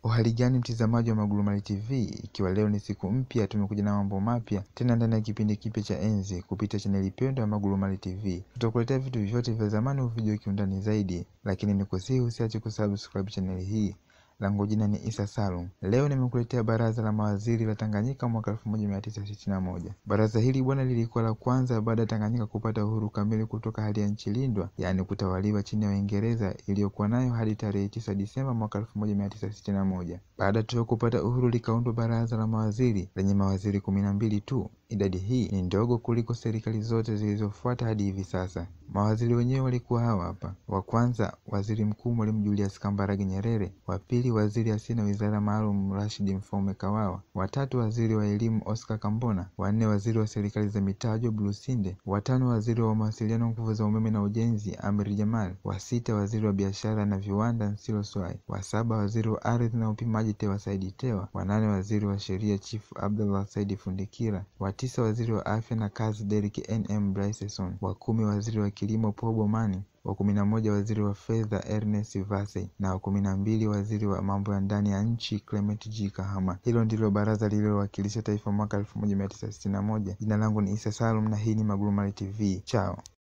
Uhali gani mtizamaji wa Magurumali TV, ikiwa leo ni siku mpya, tumekuja na mambo mapya tena ndani ya kipindi kipya cha Enzi kupitia chaneli pendwa ya Magurumali TV. Tutakuletea vitu vyote vya zamani uvijue kiundani zaidi, lakini nikusihi usiache kusubscribe chaneli hii. Langu jina ni Isa Salum. Leo nimekuletea baraza la mawaziri la Tanganyika mwaka 1961. Baraza hili bwana, lilikuwa la kwanza baada ya Tanganyika kupata uhuru kamili kutoka hali ya nchi lindwa, yaani kutawaliwa chini ya Uingereza iliyokuwa nayo hadi tarehe 9 Disemba mwaka 1961. Baada tu ya kupata uhuru, likaundwa baraza la mawaziri lenye mawaziri kumi na mbili tu. Idadi hii ni ndogo kuliko serikali zote zilizofuata hadi hivi sasa. Mawaziri wenyewe walikuwa hawa hapa: wa kwanza waziri mkuu Mwalimu Julius Kambarage Nyerere, wa pili waziri asiye na wizara maalum Rashid Mfaume Kawawa, wa tatu waziri wa elimu Oscar Kambona, wa nne waziri wa serikali za mitaa Job Lusinde, wa tano waziri wa mawasiliano, nguvu za umeme na ujenzi Amri Jamal, wa sita waziri wa biashara na viwanda Nsilo Swai, wa saba waziri wa ardhi na upimaji Tewa Saidi Tewa, wa nane waziri wa sheria Chief Abdullah Saidi Fundikira, wa tisa waziri wa afya na kazi Derrick NM Bryson, wa kumi waziri wa kilimo Paul Bomani, wa kumi na moja waziri wa fedha Ernest Vasey na wa kumi na mbili waziri wa mambo ya ndani ya nchi Clement G Kahama. Hilo ndilo baraza lililowakilisha taifa mwaka 1961. Jina langu ni Isa Salum na hii ni Magurumali TV. Chao.